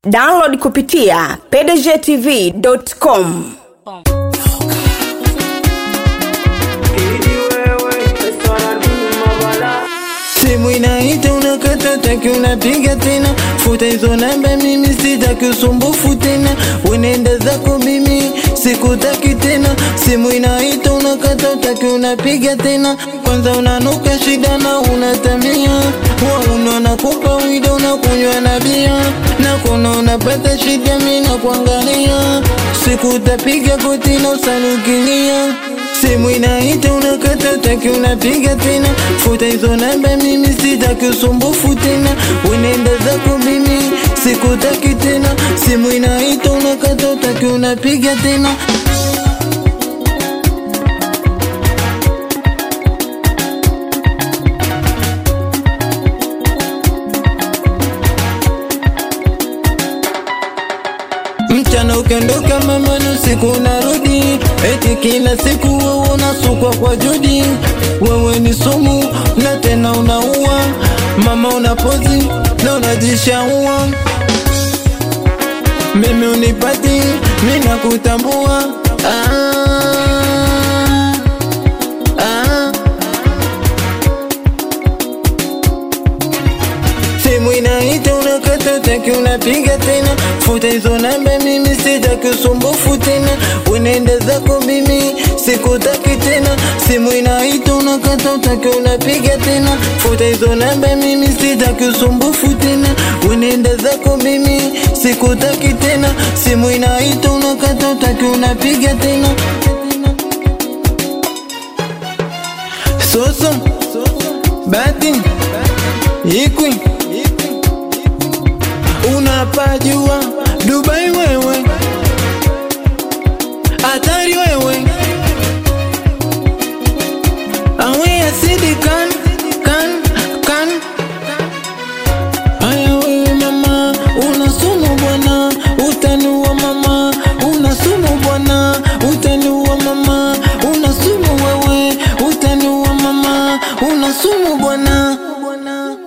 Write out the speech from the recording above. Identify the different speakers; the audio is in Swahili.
Speaker 1: download kupitia pdgtv.com
Speaker 2: simu inaita unakata taki unapiga tena futa hizo namba mimi sitaki usumbufu tena wenenda zako mimi sikutaki tena simu inaita unakata utaki unapiga tena kwanza unanuka shida na unatamia wauna nakupa wida unakunywa na bia na kuna unapata shida mi na kuangalia sikutapiga goti na usanukilia simu inaita unakata utaki unapiga tena futa hizo namba mimi sitaki usumbufu tena wenenda zako mimi sikutaki tena simu inaita unakata utaki unapiga tena mchana ukiondoka mama na usiku unarudi eti kila siku wewe unasukwa kwa judi wewe ni sumu na tena unaua mama unapozi na unajishaua mimi unipati mi nakutambua ah, ah. simu inaita unakata utaki unapiga tena futa hizo namba mimi sitaki usumbufu tena unaenda zako mimi sikutaki tena simu inaita unakata utaki unapiga tena futa hizo namba mimi sitaki usumbufu tena unaenda zako mimi sikutaki tena simu inaita unakata utaki unapiga tena soso bati ikwi unapajua Dubai wewe, hatari wewe, awe asidi kan kan kan. Aya wewe mama, una sumu bwana, utaniua mama, una sumu bwana, utaniua mama, una sumu wewe, utaniua mama, una sumu bwana.